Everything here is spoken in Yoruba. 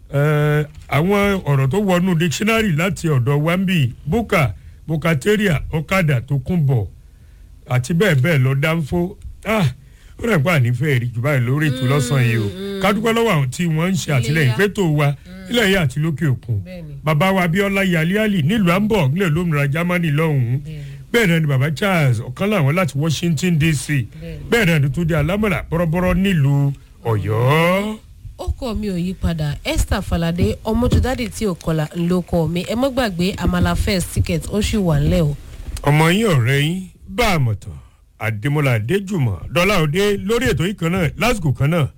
Eh, àwọn ọ̀rọ̀ tó wọnú dictionary láti ọ̀dọ̀ wambi buka bukateria ọ̀kadà tó kún bọ̀ àti bẹ́ẹ̀ bẹ́ẹ̀ lọ dánfó ah ó rẹ̀ pa ànífẹ́ rí jù báyìí lórí ètò lọ́sàn-án yìí o ká dúpẹ́ lọ́wọ́ àwọn tí wọ́n ń ṣe àtìlẹ́yìn Iléyá. fétò wa ilẹ̀ yìí àti lókè òkun Bẹ́ẹ̀ni. bàbá wa abiola yaliali nílùú hamburg nílẹ̀ lómìnira germany lọ́hùn-ún bẹ́ẹ̀ náà ni bàbá charles ọ̀kan làwọn láti washington dc bẹ́ẹ̀ náà ni tó di alámọ̀là bọ́rọ́bọ́rọ́ nílùú ọ̀yọ́. ó kọ mi ò yí padà esther falade ọmọjọdádì tí ò kọlà ló kọ mi ẹ mọ́ gbàgbé amala first ticket ó sì wà ńlẹ̀ o. ọmọ yín ọ̀rẹ́ yín bá a mọ̀ tán àdèmọ́lá adéjùmọ̀ dọ́là òde lórí ètò yìí kan náà lásìkò kan náà